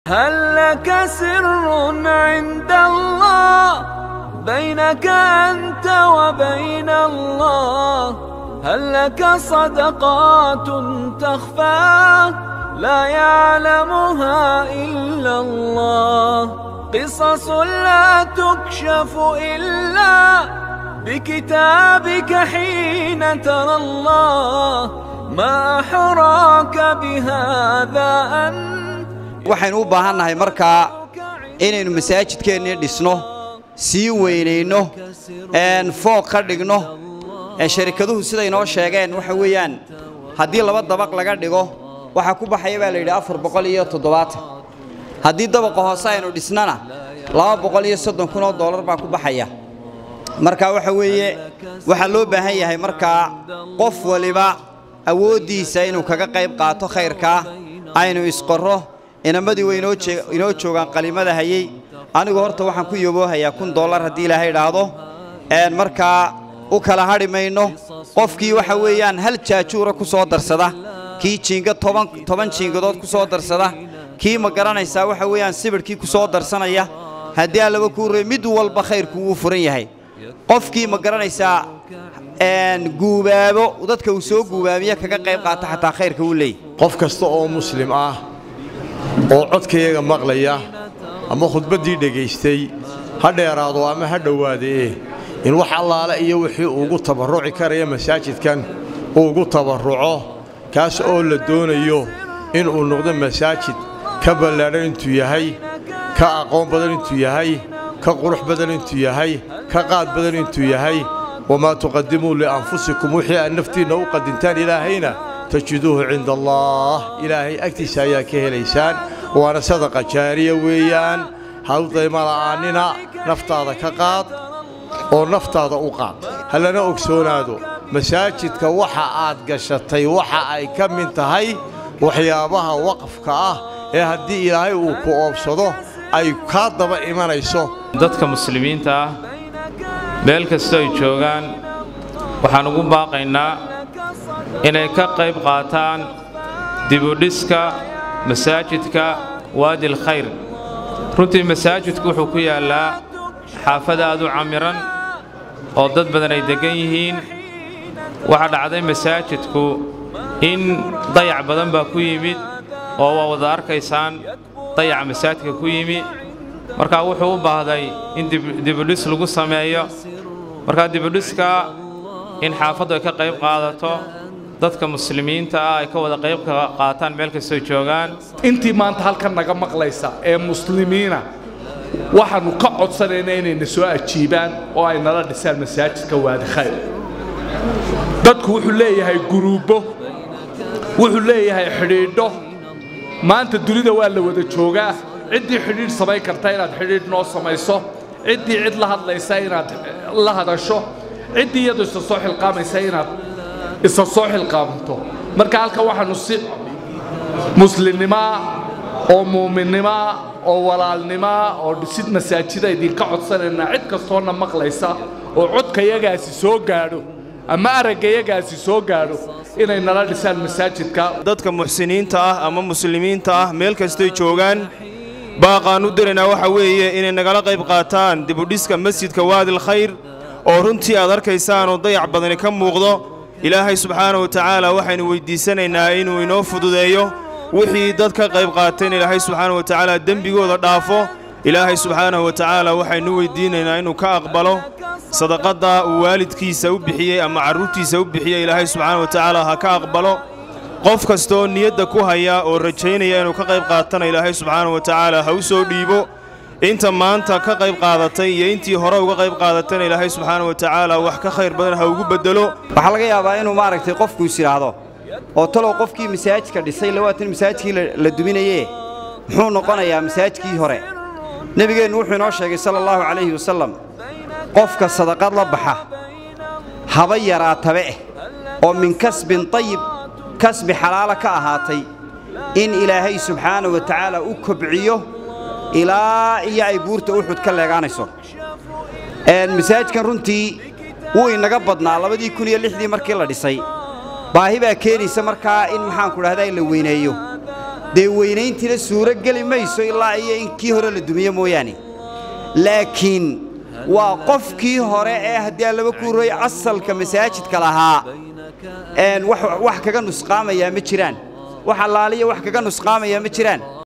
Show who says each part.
Speaker 1: هل لك سر عند الله بينك أنت وبين الله هل لك صدقات تخفى لا يعلمها إلا الله قصص لا تكشف إلا بكتابك حين ترى الله ما أحراك بهذا أن
Speaker 2: waxaynu u baahannahay markaa inaynu masaajidkeennii dhisno sii weynayno fooq ka dhigno sharikaduhu siday noo sheegeen waxa weeyaan haddii laba dabaq laga dhigo waxaa ku baxaya baa la yidhi afar boqol iyo toddobaatan haddii dabaqa hoose aynu dhisnana laba boqol iyo soddon kun oo dollar baa ku baxaya marka waxa weeye waxaa loo baahan yahay markaa qof waliba awooddiisa inuu kaga qayb qaato khayrkaa aynu isqorro inamadii way inoo joogaan qalimada hayey anigu horta waxaan ku yoboohayaa kun dollar haddii ilaahay idhaahdo markaa u kala hadhi mayno qofkii waxa weeyaan hal jaajuura ku soo darsada kii jiinga toban jiingadood ku soo darsada kii ma garanaysaa waxa weeyaan sibidhkii ku soo darsanaya haddii allaba kuu rey mid walba khayrku wuu furan yahay qofkii ma garanaysaa guubaabo dadka uu soo guubaabiya kaga qayb qaata xataa khayrka wuu leeyahy
Speaker 3: qof kasta oo muslim ah oo codkayaga maqlaya ama khudbaddii dhegaystay ha dheeraado ama ha dhowaadee in wax allaale iyo wixii ugu tabarruci karaya masaajidkan uu ugu tabarruco kaas oo la doonayo inuu noqdo masaajid ka ballaadhan intuu yahay ka aqoon badan intuu yahay ka qurux badan intuu yahay ka qaad badan intuu yahay wamaa tuqadimuu lianfusikum wixii aad naftiinna u qadintaan ilaahayna tajiduuhu cinda allah ilaahay agtiisa ayaa ka helaysaan waana sadaqa jaariya weeyaan ha u dayma la'aannina naftaada ka qaad oo naftaada u qaad hallana ogsoonaado masaajidka waxa aad gashatay waxa ay ka mid tahay waxyaabaha waqafka ah ee haddii ilaahay uu ku oobsado ay kaa daba imanayso
Speaker 4: dadka muslimiinta ah meel kastoo ay joogaan waxaan ugu baaqaynaa inay ka qayb qaataan dibudhiska masaajidka waadil khayr runtii masaajidku wuxuu ku yaallaa xaafad aad u camiran oo dad badan ay deggan yihiin waxaa dhacday masaajidku in dayac badan baa ku yimid oo waa wada arkaysaan dayaca masaajidka ku yimi markaa wuxuu u baahday in dibudhis lagu sameeyo markaa dibudhiska in xaafaddu ay ka qayb qaadato dadka muslimiinta ah ay ka wada qayb qaataan meel kastoo joogaan
Speaker 5: intii maanta halkan naga maqlaysa ee muslimiina waxaannu ka codsanaynaa inayna soo ajiibaan oo ay nala dhisaan masaajidka waadi khayr dadku wuxuu leeyahay guruubbo wuxuu leeyahay xidhiidho maanta dunida waa la wada joogaa ciddii xidhiidh samayn karta inaad xidhiidh noo samayso ciddii cid la hadlaysa inaad la hadasho ciddii iyadu isa soo xilqaamaysa inaad isa soo xilqaamanto marka halkan waxaannu si muslimnimaa oo muuminnimaa oo walaalnimaa oo dhisid masaajida idinka codsanaynaa cid kastoona maqlaysa oo codkayagaasi soo gaadho ama araggayagaasi soo gaadho inay nala dhisaan masaajidka
Speaker 6: dadka muxsiniinta ah ama muslimiinta ah meel kastoy joogaan baaqaan u diraynaa waxa weeye inay nagala qayb qaataan dibudhiska masjidka waadil khayr oo runtii aad arkaysaan oo dayac badani ka muuqdo ilaahay subxaanahu wa tacaala waxaynu weyddiisanaynaa inuu inoo fududeeyo wixii dad ka qayb qaateen ilaahay subxaanahu wa tacaala dembigooda dhaafo ilaahay subxaanahu wa tacaala waxaynu weydiinaynaa inuu ka aqbalo sadaqadda uu waalidkiisa u bixiyey ama carruurtiisa u bixiyey ilaahay subxaanahu wa tacaala ha ka aqbalo qof kastooo niyadda ku haya oo rajaynaya inuu ka qayb qaatana ilaahay subxaanahu wa tacaala ha u soo dhiibo inta maanta ka qayb qaadatay iyo intii hore uga qayb qaadatayna ilaahay subxaanahu wa tacaala wax ka khayr badan ha ugu beddelo
Speaker 2: waxaa laga yaabaa inuu maaragtay qofku is idhaahdo oo talow qofkii masaajidka dhisay labaatan masaajidkii la duminaye muxuu noqonayaa masaajidkii hore nebigeennu wuxuu inoo sheegay sala allahu calayhi wasallam qofka sadaqad la baxa haba yaraatabe eh oo min kasbin tayib kasbi xalaala ka ahaatay in ilaahay subxaanahu wa tacaala u kobciyo ilaa iyo ay buurta uxud ka leegaanayso masaajidkan runtii wuu inaga badnaa labadii kun iyo lixdii markii la dhisay baahi baa keenaysa markaa in maxaanku dhahdaa la weyneeyo dee weynayntiina suuro geli mayso ilaa iyo in kii hore la dumiyo mooyaane laakiin waa qofkii hore ee haddii aan laba kuuroy asalka masaajidka lahaa een wax wax kaga nusqaamayaa ma jiraan wax allaaliya wax kaga nusqaamayaa ma jiraan